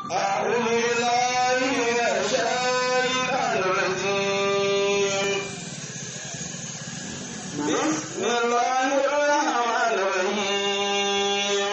أعوذ بالله من الشيطان الرجيم بسم الله الرحمن الرحيم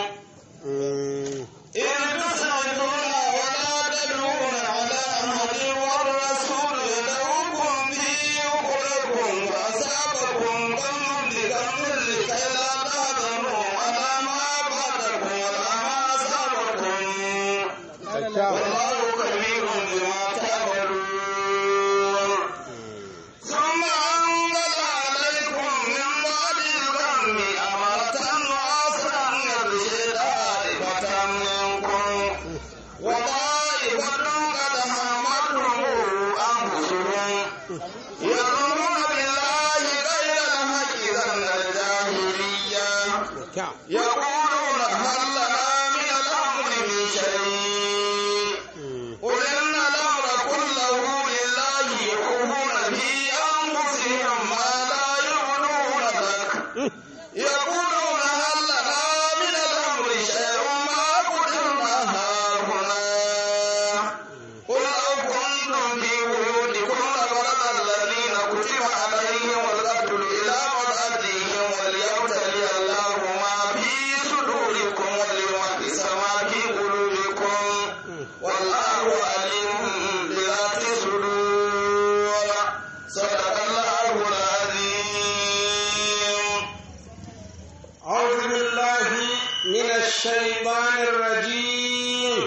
إن تصعدون ولا تدعون على أحد والرسول يدعوكم في أخركم فأصابكم ذنب بذنب لكي لا تحزنوا على ما فاتكم ولا ما أصابكم والله خبير بما تعملون ثم أنزل عليكم من بعد الغم أمرة نعاسا يغشي طائفة منكم وطائفة قد همتهم أنفسهم يظنون بالله غير الحق ظن الجاهلية يقولون هل لنا من الأمر من شيء قل إن الأمر كله لله يخفون في أنفسهم ما لا يبدون لك يقولون هل لنا من الأمر شيء ما قدرنا هاهنا قل لو كنتم في بيوتكم لبرز الذين كتب عليهم القتل إلى مضاجعهم وليبتلي الله ما في صدوركم وليمحص ما في قلوبكم والله عليم بذات الصدور صدق الله العظيم أعوذ بالله من الشيطان الرجيم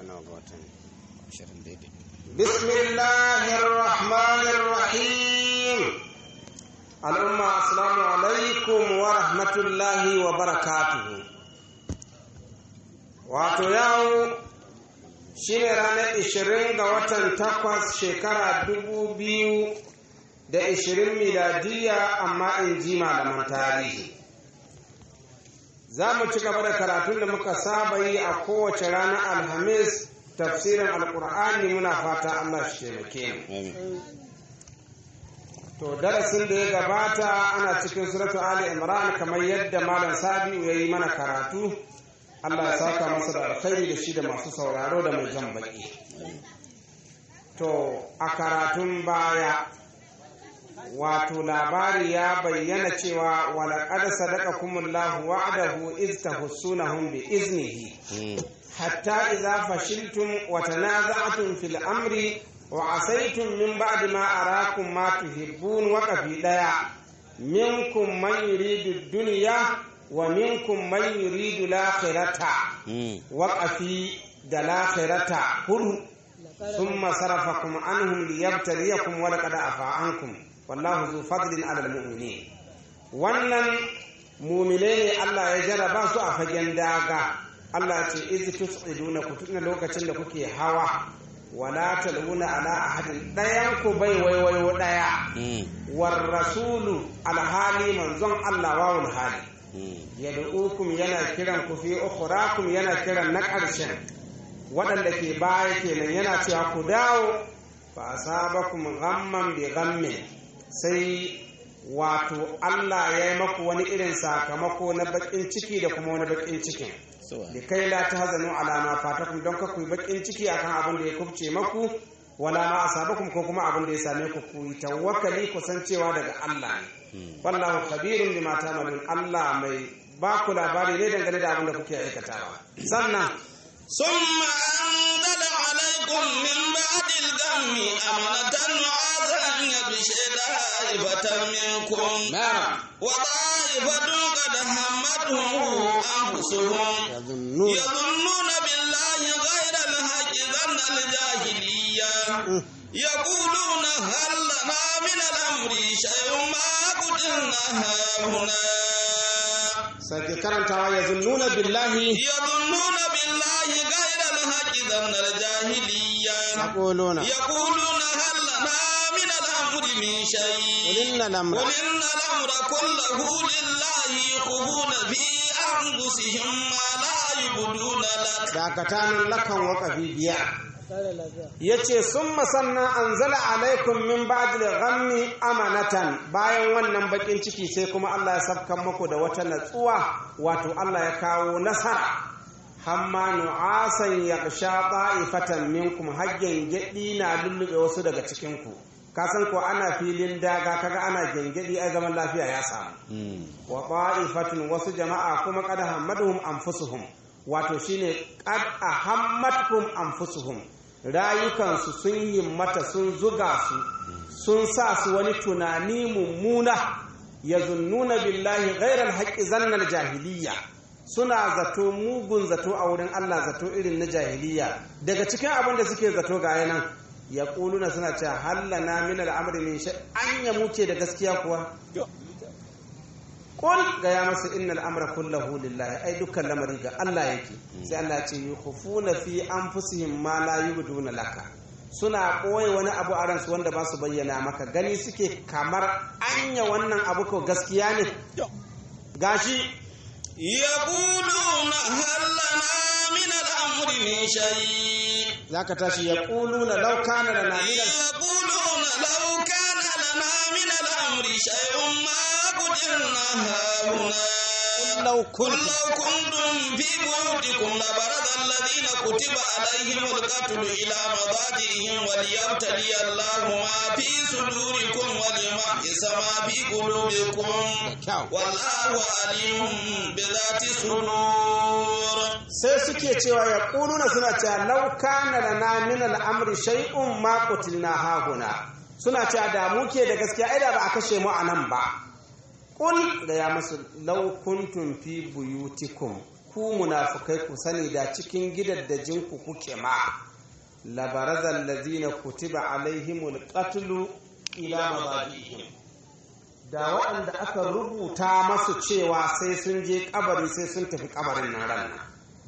بسم الله الرحمن الرحيم الأمة السلام عليكم ورحمة الله وبركاته wato yau shi ne ranar ishirin ga watan takwas shekara dubu biyu da ishirin miladiya amma in ji malaman tarihi za mu ci gaba da karatun da muka saba yi a kowace ranar alhamis tafsirin alkur'ani muna fata allah shi taimake mu to darasin da ya gabata ana cikin suratu ali imran kamar yadda malam sabiu ya yi mana karatu allah ya saka masa da alkhairi da shi da masu sauraro da mai jan baki to a karatun baya wato labari ya bayyana cewa walaƙad sadaqakumullahu wa'adahu iz tahussunahum bi iznihi hatta idza fashiltum wa tanaza'tum fil amri wa asaytum min ba'di ma arakum ma tuhibbun wa qafi daya minkum man yuridu dunya wa minkum man yuridu al-akhirata wa qafi da al-akhirata hudu ثم صرفكم عنهم ليبتليكم ولقد عفا عنكم wallahu zu fadlin alal mu'minin wannan mumine ne Allah ya jaraba su a fagen daga Allah ce iz tus'iduna ku tuna lokacin da kuke hawa wala taluna ala ahadin dayan ku bai waiwayo daya war rasulu alhali manzon Allah wawul hali yad'ukum yana kiran ku fi ukhrakum yana kiran na ƙarshen waɗanda ke baya kenan yana cewa ku dawo fa asabakum ghamman bi ghammin sai wato Allah ya yi maku wani irin sakamako na bakin ciki da kuma wani bakin cikin da kai la ta hazanu alama fatakum don ka kuyi bakin ciki akan abin da ya kubce maku wala ma asabakum ko kuma abin da ya same ku ku yi tawakkali ku san cewa daga Allah ne wallahu khabirun bima ta'malun Allah mai ba ku labari ne dangane da abin da kuke aikatawa sannan ثم أنزل عليكم من بعد الغم أمنة نعاسا يغشي طائفة منكم نعم وطائفة قد همتهم أنفسهم يظنون يظنون بالله غير الحق ظن الجاهلية يقولون هل لنا من الأمر شيء ما قدرنا هاهنا sake karantawa ya zunnuna billahi يظنون بالله غير الحق ظن الجاهلية yaquluna يقولون هل لنا من الأمر من شيء قل إن الأمر قل إن الأمر كله لله يخفون في أنفسهم ما لا يبدون لك dakatanin lakan wakafi biya ya ce sun masannan an zala alaikum min ba'dil ghammi amanatan bayan wannan bakin ciki sai kuma Allah ya sabkan muku da wata natsuwa wato Allah ya kawo nasara hamma nu'asan yaghsha ta'ifatan minkum hajjan gedi na lullube wasu daga cikin ku ka san ko ana filin daga kaga ana gengedi ai zaman lafiya ya samu wa ta'ifatun wasu jama'a kuma qad hammaduhum anfusuhum wato shine qad ahammatkum anfusuhum rayukansu sun himmata sun zuga su sun sa su wani tunani mummuna yazunnuna billahi ghairal haqqi zannal jahiliya suna zato mugun zato a wurin Allah zato irin na jahiliya daga cikin abin da suke zato ga yanan ya kuluna suna cewa hallana min al'amri min shay an ya muke da gaskiya kuwa Kul ga ya masa innal amra kullahu lillahi ai dukkan lamari ga Allah yake sai Allah ya ce yukhufuna fi anfusihim ma la yubduna laka suna ɓoye wani abu a ransu wanda ba su bayyana maka gani suke kamar anya wannan abu ko gaskiya ne gashi يقولون هل لنا من الأمر من شيء zaka tashi ya na law kana lana min يقولون لو كان لنا من الأمر شيء ما قدرنا هاهنا law قل kun لو كنتم في بيوتكم لبرز الذين كتب عليهم القتل إلى مضاجعهم وليبتلي الله ما في صدوركم وليمحص ما في قلوبكم والله عليم بذات الصدور sai suke cewa ya na suna cewa law kana lana min al'amri shay'un ma qutilna hahuna suna cewa da muke da gaskiya ai da ba a kashe mu a nan ba Kul da ya masu law kuntum fi buyutikum ku munafukai ku sani da cikin gidaddajin ku kuke ma labarazal ladina kutiba alaihimul qatlu ila mabadihim da waɗanda aka rubuta masu cewa sai sun je kabari sai sun tafi kabarin nan ran nan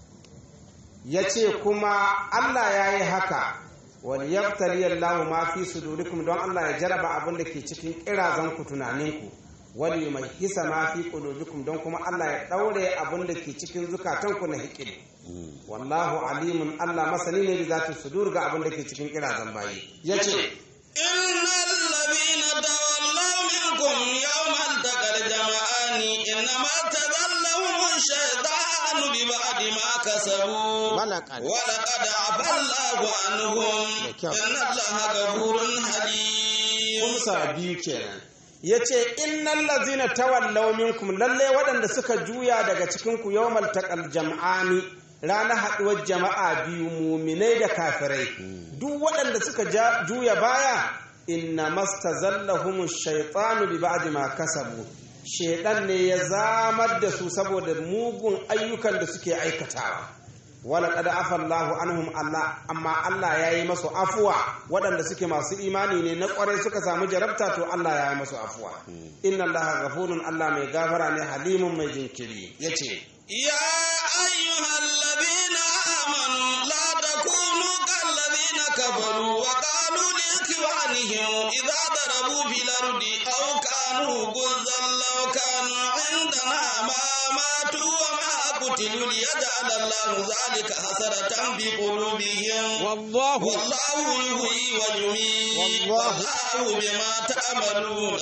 ya ce kuma Allah ya yi haka wani yaftali Allah ma fi sudurikum don Allah ya jaraba abin da ke cikin kirazan ku tunaninku wani mai hisa ma fi qulubikum don kuma Allah ya daure abin da ke cikin zukatanku na hikili wallahu alimun Allah masani ne da zati sudur ga abin da ke cikin kirazan bayi yace إن الذين تولوا منكم يوم التقى الجمعان إنما تذلهم الشيطان ببعد ما كسبوا ولقد- ولقد عفى الله عنهم kyau. إن الله غفور حليم kumsa biyu kenan ya ce innan lazina tawallaw minkum lalle waɗanda suka juya daga cikin ku yawmal taqal jam'ani ranar haɗuwar jama'a biyu muminai da kafirai duk waɗanda suka ja- juya baya inna mastazallahum shaytanu bi ba'di ma kasabu shedan ne ya zamar da su saboda mugun ayyukan da suke aikatawa wala kada afallahu anhum Allah amma Allah ya yi masu afuwa waɗanda suke masu imani ne na ƙwarai suka samu jarabta to Allah ya yi masu afuwa inna Allah ghafurun Allah mai gafara ne halimun mai jinkiri yace يا أيها الذين آمنوا لا تكونوا كالذين كفروا وقالوا لإخوانهم إذا ضربوا في الأرض أو كانوا غزا لو كانوا عندنا ما ماتوا وما قتلوا ليجعل الله ذلك حسرة في قلوبهم wallahu والله يحيي ويميت والله- والله بما تعملون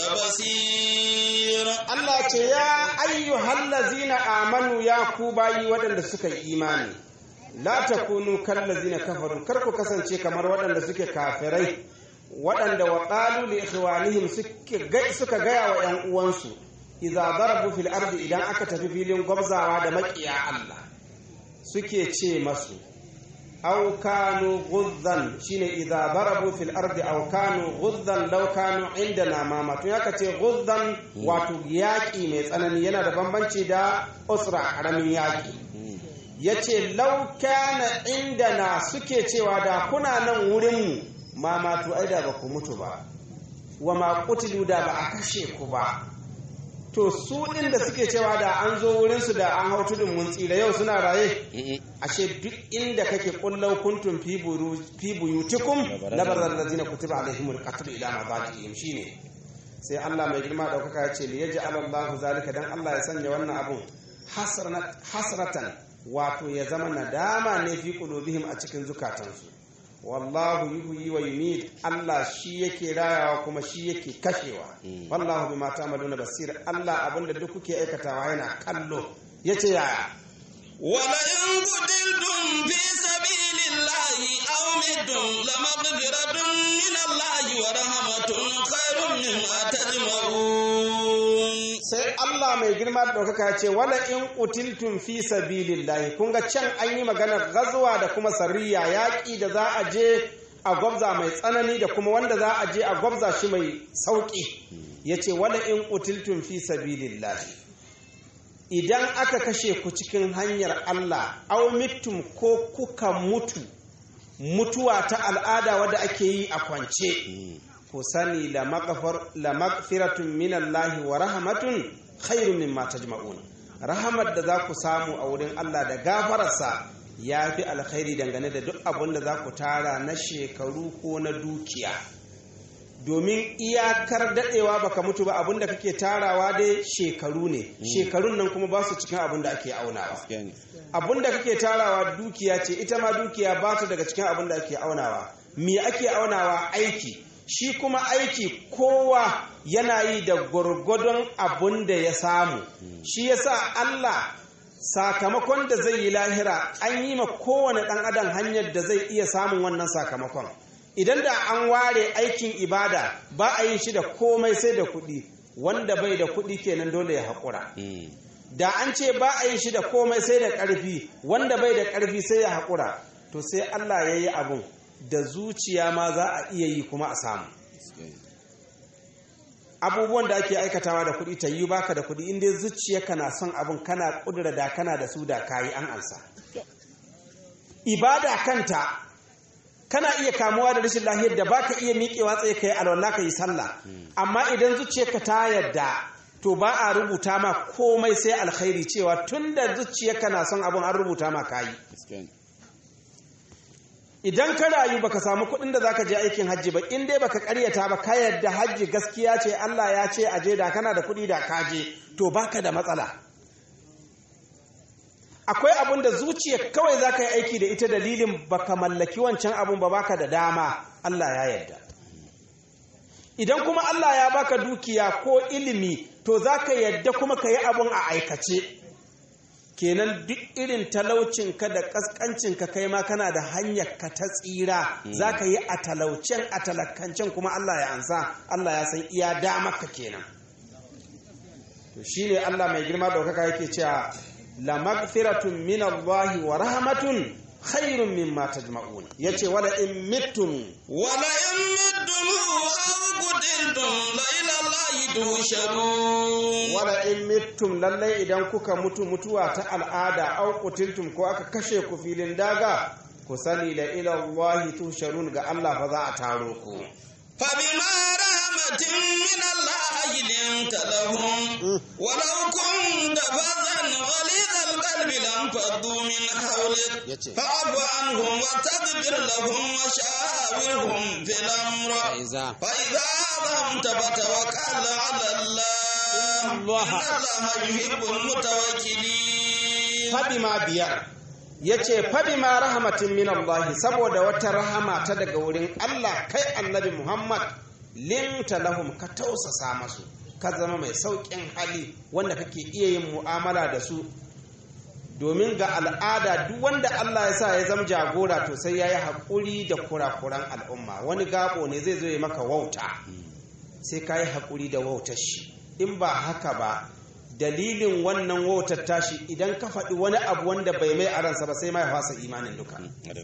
بصير Allah ce ya ayyuhal ladzina amanu ya ku bayi waɗanda suka yi imani la takunu kal ladzina kafaru kar ku kasance kamar waɗanda suke kafirai waɗanda wa qalu li ikhwanihim suke ga suka gaya wa ƴan uwansu idza darabu fil ardi idan aka tafi filin gwabzawa da maƙiya Allah suke ce masu aw kanu ghuzzan shine idza darabu fil ardi aw kanu ghuzzan law kanu indana ma matu yaka ce ghuzzan wato yaki mai tsanani yana da bambanci da usra karamin yaki yace law kana indana suke cewa da kuna nan wurin mu ma matu ai da ba ku mutu ba wa ma qutilu da ba a kashe ku ba to su ɗin da suke cewa da an zo wurinsu da an hau tudun mun tsira yau suna raye ashe duk inda kake kullau kuntum fi buru fi buyutikum labarzal ladina kutiba alaihimul qatl ila mabaqihim shine sai Allah mai girma daukaka ya ce liyaj'al Allah zalika dan Allah ya sanya wannan abun hasranat hasratan wato ya zama nadama ne fi qulubihim a cikin zukatansu wallahu yuhyi wa yumit Allah shi yake rayawa kuma shi yake kashewa wallahu bima ta'maluna basir Allah abinda duk kuke aikatawa yana kallo yace yaya ولئن قتلتم في سبيل الله أو متم لمغفرة من الله ورحمة خير مما تجمعون sai Allah mai girma da ɗaukaka ya ce wala in qutiltum fi sabilillahi kun ga can an yi maganar gazuwa da kuma sarriya yaƙi da za a je a gwabza mai tsanani da kuma wanda za a je a gwabza shi mai sauƙi ya ce wala in qutiltum fi sabilillahi idan aka kashe ku cikin hanyar Allah au mittum ko kuka mutu mutuwa ta al'ada wadda ake yi a kwance ku sani la magfiratun minallahi wa rahmatun khairun mimma tajma'un rahamar da za ku samu a wurin Allah da gafararsa ya fi alkhairi dangane da duk abin da za ku tara na shekaru ko na dukiya domin iyakar dadewa baka mutu ba abin da kake tarawa dai shekaru ne shekarun nan kuma ba su cikin abin da ake aunawa abin da kake tarawa dukiya ce ita ma dukiya ba su daga cikin abin da ake aunawa me ake aunawa aiki shi kuma aiki kowa yana yi da gwargwadon abin da ya samu shi yasa Allah sakamakon da zai yi lahira an yi ma kowane ɗan adam hanyar da zai iya samun wannan sakamakon idan da an ware aikin ibada ba a yin shi da komai sai da kuɗi wanda bai da kuɗi kenan dole ya haƙura da an ce ba a yin shi da komai sai da ƙarfi wanda bai da ƙarfi sai ya haƙura to sai Allah ya yi abun da zuciya ma za a iya yi kuma a samu abubuwan da ake aikatawa da kuɗi ta yi baka da kuɗi inda zuciyarka na son abin kana ƙudura da kana da su da kayi an ansa ibada kanta kana iya kamuwa da rashin lahiyar da baka iya miƙewa tsaye kai alwala ka yi sallah amma idan zuciyarka ta yadda to ba a rubuta ma komai sai alkhairi cewa tun da zuciyarka na son abin an rubuta ma kayi idan ka rayu baka samu kuɗin da zaka je aikin hajji ba in dai baka karyata ba ka yadda hajji gaskiya ce Allah ya ce aje da kana da kuɗi da ka je to baka da matsala akwai abin da zuciya kawai zaka yi aiki da ita dalilin baka mallaki wancan abun ba baka da dama Allah ya yarda idan kuma Allah ya baka dukiya ko ilimi to zaka yadda kuma ka yi abun a aikace kenan duk irin talaucinka da ƙasƙancinka kai ma kana da hanyar ka ta tsira za ka yi a talaucen a talakancen kuma Allah ya ansa Allah ya san iya damaka kenan to shine Allah mai girma ɗaukaka yake cewa la magfiratun min Allah wa rahmatun khairun mimma tajma'un yace wala in mittum wala in mittum aw qutiltum la ila Allah tuhsharun wala in mittum lallai idan kuka mutu mutuwa ta al'ada au qutiltum ko aka kashe ku filin daga ku sani la ila Allah tuhsharun ga Allah fa za a taro ku فبما رحمة من الله لنت لهم ولو كنت فظا غليظ القلب لانفضوا من حولك فاعف عنهم واستغفر لهم وشاورهم في الامر فاذا عظمت فتوكل على الله ان الله يحب المتوكلين فبما بيار ya ce faɗi ma rahamatin min Allah saboda wata rahama ta daga wurin Allah kai annabi Muhammad linta lahum ka tausasa masu ka zama mai sauƙin hali wanda kake iya yin mu'amala da su domin ga al'ada duk wanda Allah ya sa ya zama jagora to sai ya yi haƙuri da kurakuran al'umma wani gabo ne zai zo ya maka wauta sai ka yi haƙuri da wautar shi in ba haka ba dalilin wannan wautar tashi idan ka faɗi wani abu wanda bai mai a ransa ba sai mai fasa imanin duka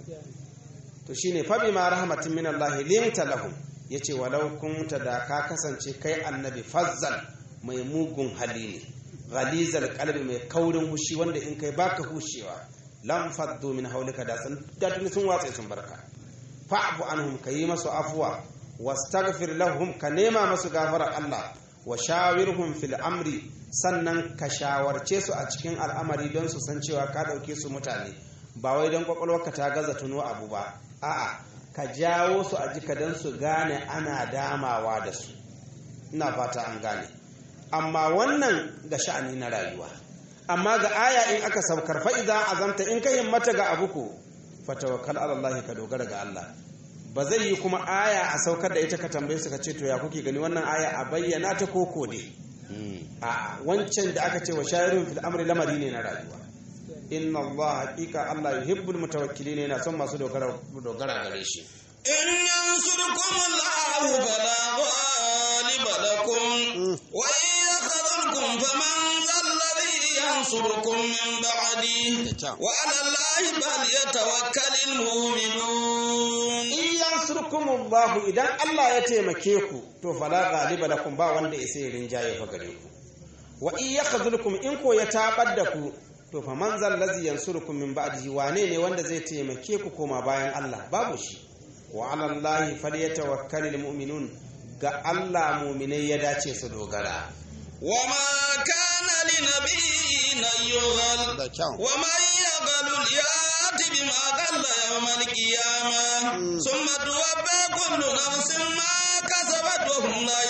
to shine fa bima rahmatin min Allah limta lahum yace walau kunta da ka kasance kai annabi fazzal mai mugun hali ne ghalizal qalbi mai kaurin hushi wanda in kai baka hushewa lam faddu min haulika da sun da sun watsa sun barka fa'fu anhum kayi masu afwa wastaghfir lahum ka nema masu gafara Allah wa shawirhum fil amri sannan ka shawarce su a cikin al'amari don su san cewa ka ɗauke su mutane ba wai don kwakwalwarka ta gaza tuno abu ba a'a ka jawo su a jika don su gane ana damawa da su ina fata an gane amma wannan ga sha'ani na rayuwa amma ga aya in aka saukar fa'iza azamta in ka himmata ga abu ko fatawakkal ala Allah ka dogara ga Allah ba zai yi kuma aya a saukar da ita ka tambaye su ka ce to ya kuke gani wannan aya a bayyana ta koko ne a wancan da aka ce wa shayarun fil amri lamari ne na rayuwa inna Allah haqiqa Allah yuhibbul mutawakkilin yana son masu dogara dogara gare shi إن ينصركم الله فلا غالب لكم وإن يخذلكم فمن ذا الذي ينصركم من بعده وعلى الله فليتوكل المؤمنون in yansurkumullahu idan Allah ya taimake ku to fala ghaliba lakum ba wanda ya sai rinjaye fa gare ku wa in yakhzulukum in ko ya tabar da ku to fa man zal ladzi yansurukum min ba'dihi wane ne wanda zai taimake ku koma bayan Allah babu shi wa ala Allahi falyatawakkalul mu'minun ga Allah mu'minai ya dace su dogara وما كان لنبي أن يغل da kyau ومن يغل يأت بما غل يوم القيامة ثم توفى كل نفس ما كسبت وهم لا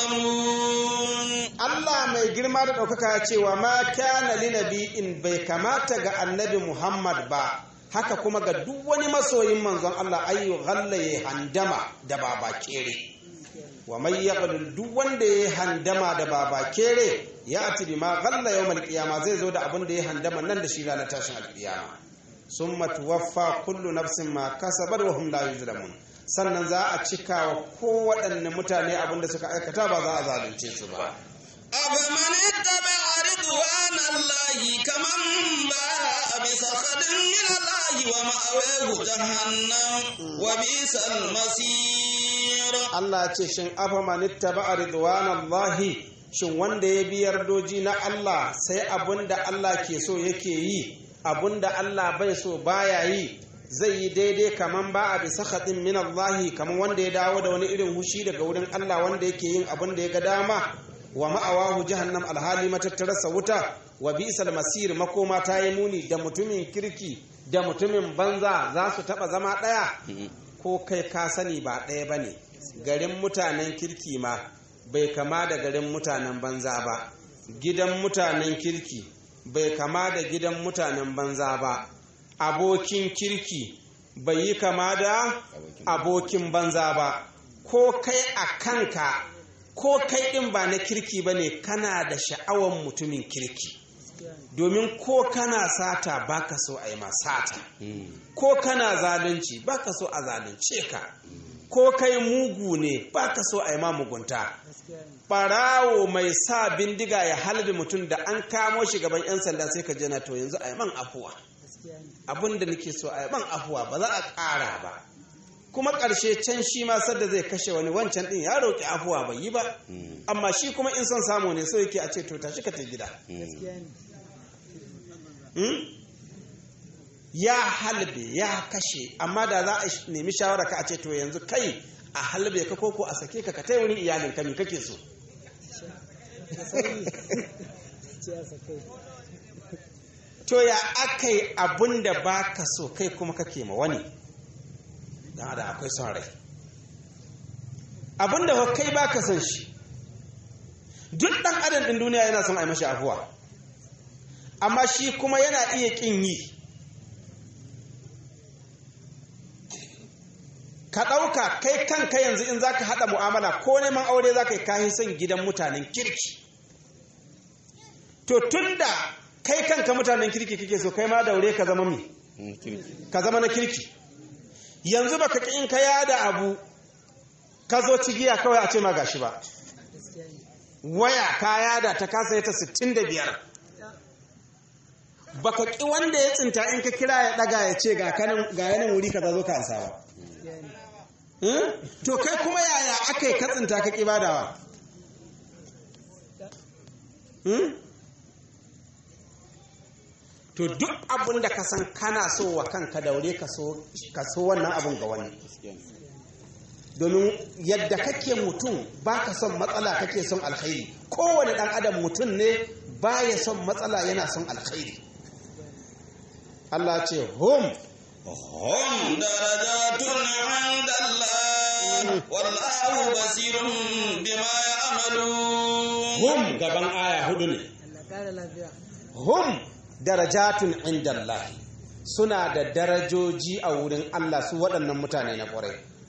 يظلمون Allah mai girma da ɗaukaka ya ce wa ma kana linabi'in bai kamata ga annabi Muhammad ba haka kuma ga duk wani masoyin manzon Allah ayyu ghallaye handama da baba kere wa mai yaqdul duk wanda ya handama da baba kere ya ati bi ma ghalla yawmal qiyama zai zo da abin da ya handama nan da shi ranar tashin alqiyama summa tuwaffa kullu nafsin ma kasabat wa hum la yuzlamun sannan za a cika wa kowaɗanne mutane abin da suka aikata ba za a zalunce su ba أفمن اتبع رضوان الله كمن باء بسخط من الله ومأواه جهنم وبئس المصير Allah ce shin afa manitta ba ridwanallahi shin wanda ya bi yardoji na Allah sai abinda Allah ke so yake yi abinda Allah bai so baya yi zai yi daidai kaman ba a bisa khatin min Allah kaman wanda ya dawo da wani irin hushi daga wurin Allah wanda yake yin abin da ya ga dama wa ma'awahu jahannam alhali matattararsa wuta wa bi'sal masir makoma ta yi muni da mutumin kirki da mutumin banza za su taba zama ɗaya ko kai ka sani ba ɗaya ba ne garin mutanen kirki ma bai kama da garin mutanen banza ba gidan mutanen kirki bai kama da gidan mutanen banza ba abokin kirki bai yi kama da abokin banza ba ko kai a kanka ko kai ɗin ba na kirki ba ne kana da sha'awan mutumin kirki domin ko kana sata baka so a yi ma sata ko kana zalunci baka so a zalunce ka ko kai mugu ne baka so a yi ma mugunta barawo mai sa bindiga ya halbe mutum da an kamo shi gaban 'yan sanda sai ka jana to yanzu a yi man afuwa abin da nake so a yi man afuwa ba za a ƙara ba kuma ƙarshe can shi ma sadda zai kashe wani wancan ɗin ya roƙi afuwa bai yi ba amma shi kuma in son samu ne so yake a ce to tashi ka ta gida Hmm? ya halbe ya kashe amma da za a nemi shawara ka a ce to yanzu kai a halbe ka koko a sake ka ka tai wurin iyalin ka me kake so to ya aka yi abin da ba ka so kai kuma kake ma wani don da akwai son rai abin da kai ba ka son shi duk ɗan adam ɗin duniya yana son a yi mashi afuwa amma shi kuma yana iya ƙin yi ka ɗauka kai kanka yanzu in za ka haɗa mu'amala ko neman aure za ka yi kayan son gidan mutanen kirki to tun da kai kanka mutanen kirki kake so kai ma daure ka zama mi ka zama na kirki yanzu baka ƙi in ka yada abu ka zo cigiya kawai a ce ma gashi ba waya ka yada ta kasa ta 65 baka ki wanda ya tsinta in ka kira ya daga ya ce ga yanin wuri ka zo ka ansa ba to kai kuma yaya aka yi ka tsinta ka ki badawa to duk abin da ka san kana so wa kanka daure ka so wannan abin ga wani domin yadda kake mutum ba ka son matsala kake son alkhairi kowane ɗan adam mutum ne ba ya son matsala yana son alkhairi Allah ce hum hum darajatun inda Allah wallahu basirun bima ya'malun hum gaban aya hudu ne hum darajatun inda Allah suna da darajoji a wurin Allah su waɗannan mutane na ƙwarai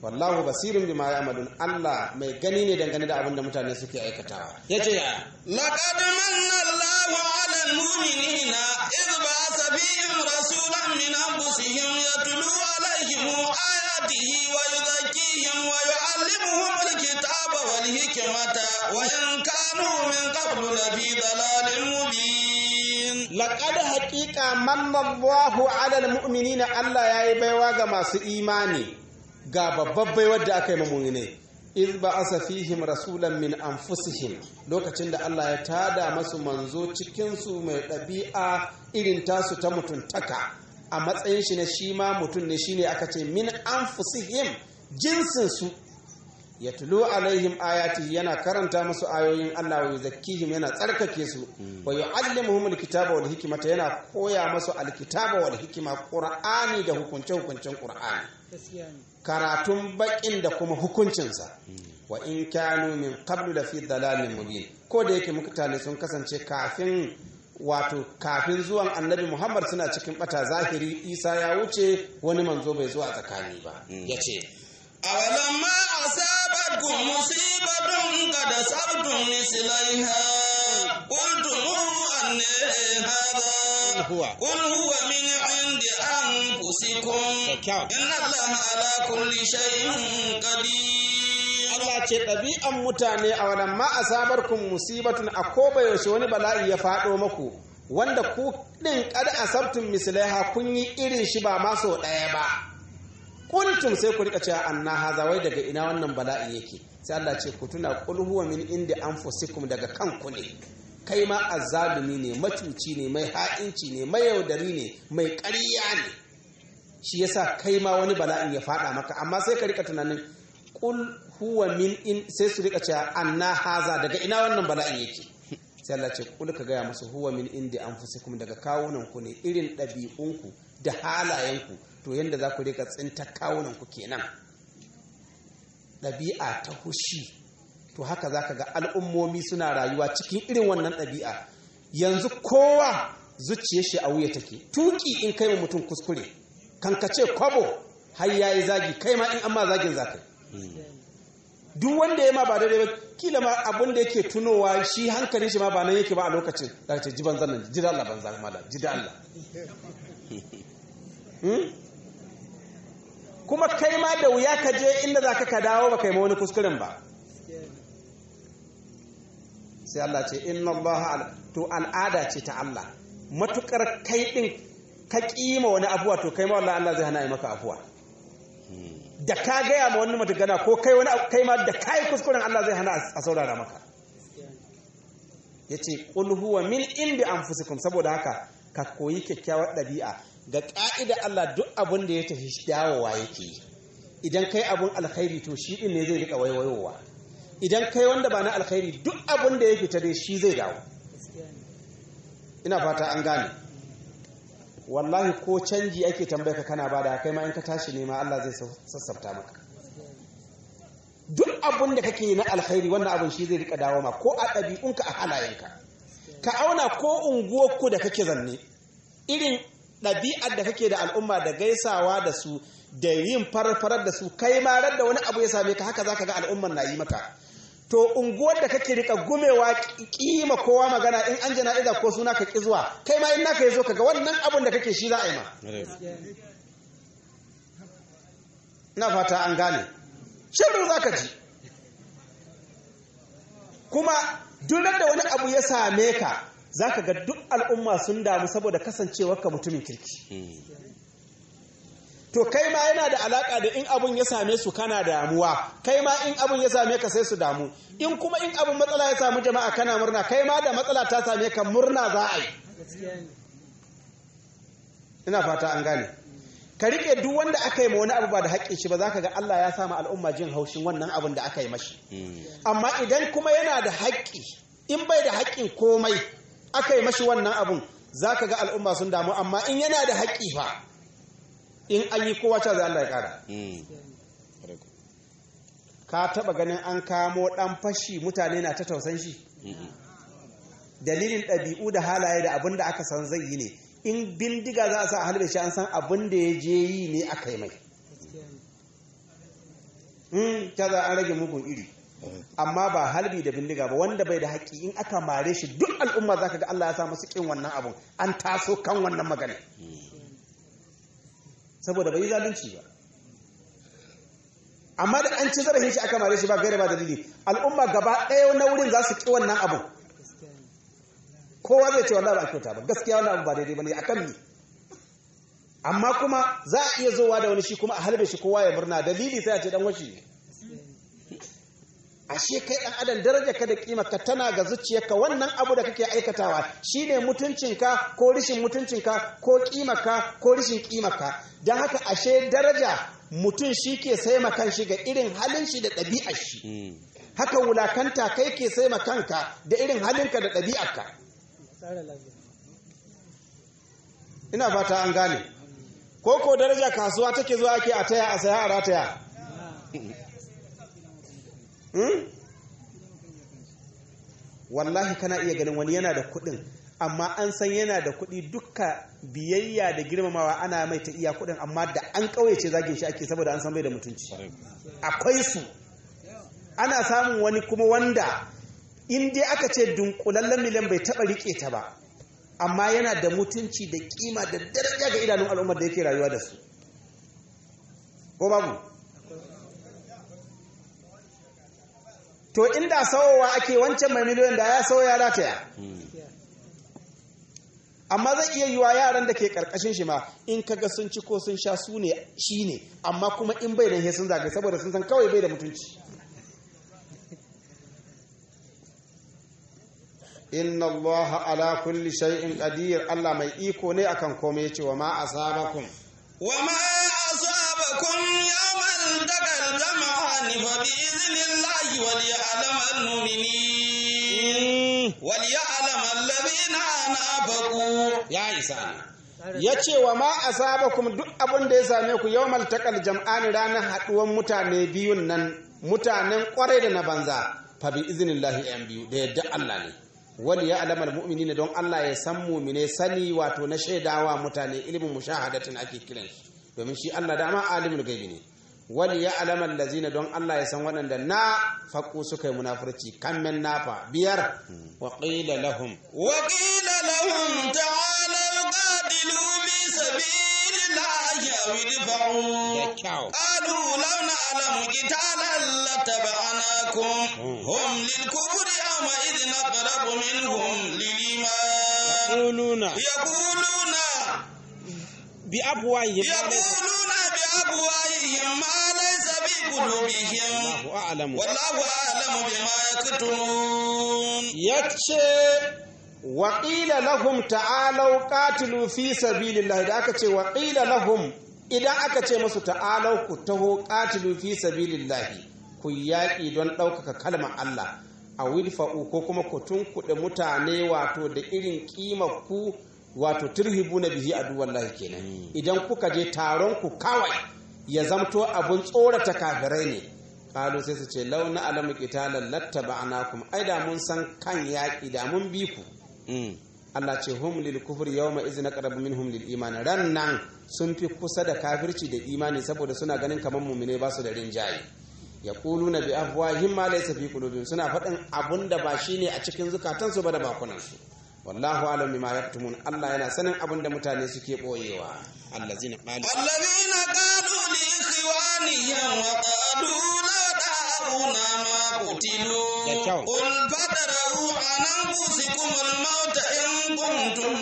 wallahu basirun bima ya'malun Allah mai gani ne dangane da abin da mutane suke aikatawa yace ya لقد من الله على المؤمنين إذ بعث فيهم رسولا من أنفسهم يتلو عليهم آياته ويزكيهم ويعلمهم الكتاب والحكمة وإن كانوا من قبل لفي ضلال مبين laqad haqiqa manna Allahu 'ala al-mu'minina Allah yayi baiwa ga masu imani ga babbar baiwar da aka yi mu'minai iz ba'asa fihim rasulan min anfusihim lokacin da Allah ya tada masu manzo cikin su mai ɗabi'a irin tasu ta mutuntaka a matsayin shi na shi ma mutum ne shine aka ce min anfusihim jinsin su ya tulu alaihim ayati yana karanta musu ayoyin Allah wa yuzakkihim yana tsarkake su wa yuallimuhum alkitaba wal hikmata yana koya musu alkitaba wal hikma qur'ani da hukunce hukuncen qur'ani karatun bakin da kuma hukuncinsa wa in kanu min qablu la fi dalalin mubin ko da yake mutane sun kasance kafin wato kafin zuwan annabi Muhammad suna cikin bata zahiri Isa ya wuce wani manzo bai zo a tsakani ba yace أولما أصابتكم مصيبة قد أصبتم مثليها قلتم أن هذا هو. قل هو من عند أنفسكم إن الله على كل شيء قدير Allah ce ɗabi'an mutane a wannan ma asabarkum musibatun a ko bai yaushe wani bala'i ya faɗo maku wanda ku ɗin kada asabtum mislaiha kun yi irin shi ba ma sau ɗaya ba kuntum sai ku rika cewa anna haza wai daga ina wannan bala'i yake sai Allah ce ku tuna qul huwa min indi anfusikum daga kanku ne kai ma azzalumi ne macuci ne mai ha'inci ne mai yaudari ne mai ƙarya ne shi yasa kai ma wani bala'in ya faɗa maka amma sai ka rika tunanin qul huwa min in sai su rika cewa anna haza daga ina wannan bala'in yake sai Allah ce kul ka gaya musu huwa min indi anfusikum daga kawunan ku ne irin ɗabi'unku da halayenku to yanda za ku rika tsinta kawunan ku kenan ɗabi'a ta hushi to haka za ka ga al'ummomi suna rayuwa cikin irin wannan ɗabi'a yanzu kowa zuciyar shi a wuya take tuki in kai wa mutum kuskure kankace kwabo har yayi zagi kai ma in amma zagin zakai duk wanda ya ma ba daidai ba kila ma abin da yake tunowa shi hankalin shi ma ba nan yake ba a lokacin za ce ji banzan nan ji da Allah banza mala ji da Allah Hmm? kuma kai ma da wuya ka je inda za ka ka dawo ba kai ma wani kuskuren ba sai Allah ce inna Allah al- to al'ada ce ta Allah matukar kai din ka kima wani abuwa to kai ma wallahi Allah zai hana yi maka afuwa da ka gaya ma wani matugana ko kai wani abu- kai ma da kai kuskuren Allah zai hana a saurara maka yace qul huwa min indi anfusikum saboda haka ka koyi kyakkyawar ɗabi'a ga ƙa'ida Allah duk abin da ya tafi dawowa yake yi idan kai abun alkhairi to shi din ne zai rika waiwayowa idan kai wanda ba na alkhairi duk abin da ya fita dai shi zai dawo ina fata an gane wallahi ko canji ake tambaya ka kana bada kai ma in ka tashi nema Allah zai sassafta maka duk abin da kake yi na alkhairi wannan abin shi zai rika dawo ma ko a ɗabi'unka a halayenka ka auna ko unguwarku da kake zanne irin ɗabi'ar da kake da al'umma da gaisawa da su da yin farfarar da su kai ma da wani abu ya same ka haka zaka ga al'ummar na yi maka to unguwar da kake rika gumewa kima kowa magana in an jana'iza ko suna ka ki zuwa kai ma in naka yazo kaga wannan abun da kake shi za a yi ma ina fata an gane shiru zaka ji kuma duk da wani abu ya same ka zaka ga duk al'umma sun damu saboda kasancewarka mutumin kirki to kai ma yana da alaka da in abun ya same su kana damuwa kai ma in abun ya same ka sai su damu in kuma in abun matsala ya samu jama'a kana murna kai ma da matsala ta same ka murna za a yi ina fata an gane ka rike duk wanda aka yi ma wani abu ba da haƙƙin shi ba za ka ga Allah ya sama al'umma jin haushin wannan abun da aka yi mashi amma idan kuma yana da haƙƙi in bai da haƙƙin komai aka yi mashi wannan abun za ka ga al'umma sun damu amma in yana da haƙƙi fa in an yi kowa ta zai Allah ya ƙara ka taɓa ganin an kamo ɗan fashi mutane na ta tausan shi dalilin ɗabi'u da halaye da abin da aka san zai yi ne in bindiga za a sa a halbe shi an san abin da ya je yi ne aka yi mai in ta za an rage mugun iri amma ba halbi da bindiga ba wanda bai da haƙƙi in aka mare shi duk al'umma za ka ga Allah ya sa musu ƙin wannan abun an taso kan wannan magana saboda bai yi zalunci ba amma da an ci zarafin shi aka mare shi ba gaira ba dalili al'umma gaba ɗaya na wurin za su ƙi wannan abun kowa zai ce wallahi ba a kyauta ba gaskiya wannan abu ba daidai bane akan ni amma kuma za a iya zowa da wani shi kuma a halbe shi kowa ya murna dalili sai a ce dan washi ne ashe kai dan adam daraja ka da kima ka tana ga zuciyarka wannan abu da kake aikatawa shine mutuncinka ko rishin mutuncinka ko kimaka ko rishin kimaka dan haka ashe daraja mutum shi ke sai makan shi ga irin halin shi da ɗabi'ar shi haka wulakanta kai ke sai kanka da irin halinka da ɗabi'arka ina fata an gane ko ko daraja kasuwa take zuwa ake a taya a saya a rataya wallahi kana iya ganin wani yana da kuɗin amma an san yana da kuɗi dukka biyayya da girmamawa ana mai ta iya kuɗin amma da an ƙauyace zagin shi ake saboda an san bai da mutunci akwai su ana samun wani kuma wanda in dai aka ce dunkulallen miliyan bai taɓa riƙe ta ba amma yana da mutunci da kima da daraja ga idanun al'ummar da yake rayuwa da su ko babu to inda sauwa ake wancan mai miliyan da ya sauya rataya amma zai iya yiwa yaran da ke karkashin shi ma in kaga sun ci ko sun sha su ne shi ne amma kuma in bai da sun zagaye saboda sun san kawai bai da mutunci inna Allah ala kulli shay'in qadir Allah mai iko ne akan komai yace wa ma asabakum wa ma asabakum yawmal taqal jam'an fa bi idhnillahi wal ya'lam al-mu'minin wal ya'lam alladhina nafaqu ya isa yace wa ma asabakum duk abin da ya same ku yawmal taqal jam'an ranar haduwan mutane biyun nan mutanen kwarai da na banza fa bi idhnillahi yan biyu da yadda Allah ne wani ya alamar mu'mini don Allah ya san mumine sani wato na shaidawa mutane ilimin mushahadatin ake kiran shi domin shi Allah dama alimul gaibi ne wani ya alamar lazina don Allah ya san waɗanda na faƙo suka yi munafurci kammen nafa biyar wa ƙila lahum wa ƙila lahum ta'alau qatilu fi sabilillahi aw idfa'u da kyau qalu law na'lamu qitalan lattaba'nakum hum lil kufri yawma idhin aqrabu minhum lil iman yaquluna yaquluna bi abwahihim yaquluna bi abwahihim ma laysa bi qulubihim Allahu a'lamu wallahu a'lamu bima yaktumun yace waƙila lahum ta'alau qatilu fi sabilillah da aka ce waƙila lahum idan aka ce musu ta'alau ku taho qatilu fi sabilillah ku yaƙi don ɗaukaka kalmar Allah a wilfa'u ko kuma ku tunkuɗe mutane wato da irin ƙimar ku wato turhibu na bihi aduwallahi kenan idan kuka je taron ku kawai ya zamto abun tsorata kafirai ne kalu sai su ce launa alamu qitalan lattaba'nakum ai da mun san kan yaƙi da mun bi ku Allah ce hum lil kufri yawma izna qarabu minhum lil iman ran nan sun fi kusa da kafirci da imani saboda suna ganin kamar mu'mine ba su da rinjaye yaquluna bi afwahihim ma laysa fi qulubihim suna faɗin abunda ba shine a cikin zukatansu ba da bakunansu wallahu alam bima yaktumun Allah yana sanin abunda mutane suke boyewa allazina qalu الذين قالوا لإخوانهم وقالوا لا دعونا ما قتلوا Ya kyau. قل فدروا عن أنفسكم الموت إن كنتم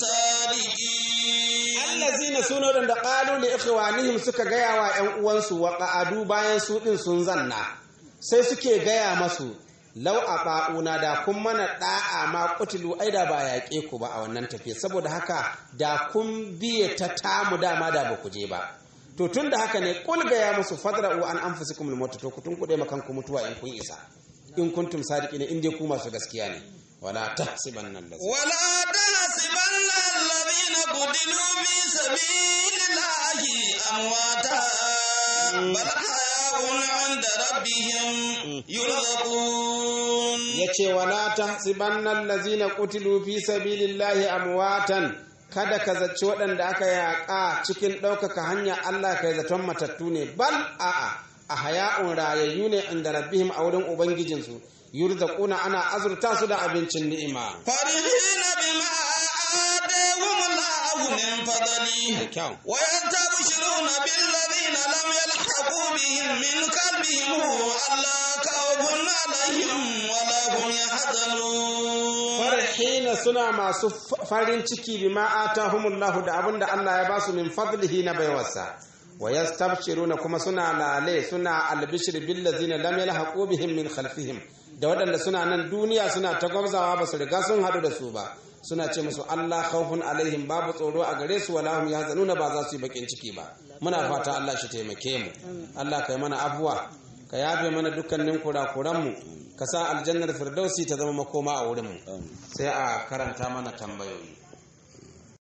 صادقين allazina suna wadanda qalu li ikhwanihim suka gaya wa ƴan uwansu wa qa'adu bayan su din sun zanna sai suke gaya masu law aqauna da kun mana da'a ma qutilu aida ba yaƙe ku ba a wannan tafiya saboda haka da kun biye ta tamu dama da ba ku je ba to tun da haka ne kul gaya musu fadra'u an anfusikum al to ku tun kuɗe makan ku mutuwa in kun isa in kuntum sadiqina in dai ku masu gaskiya ne wala tahsibanna allazi ولا تحسبن الذين قتلوا في سبيل الله أمواتا بل أحياء عند ربهم يرزقون ya ce wala ta sibannan lazina kutilu fi sabilillahi amwatan kada ka zaci waɗanda aka yaƙa cikin ɗaukaka hanya Allah kai zaton matattu ne bal a'a haya'un rayayyu ne inda rabbihim a wurin ubangijinsu yurzaquna ana azurta su da abincin ni'ima فرحين بما آتاهم الله من فضله kyau ويستبشرون بالذين لم يلحقوا بهم من قلبهم ألا خوف عليهم ولا هم يحزنون farhina suna masu f- farin ciki bima atahumullahu da abin da Allah ya basu min fadlihi na baiwarsa wa yastabshiruna kuma suna lale suna albishir bil ladzina lam yalhaqu bihim min khalfihim da waɗanda suna nan duniya suna ta gwabzawa ba su riga sun haɗu da su ba suna ce musu Allah khawfun alaihim babu tsoro a gare su wala hum yahzanuna ba za su yi bakin ciki ba muna fata Allah shi taimake mu Allah kai mana afuwa ka yafe mana dukkanin kurakuran mu ka sa aljannar firdausi ta zama makoma a wurin mu sai a karanta mana tambayoyi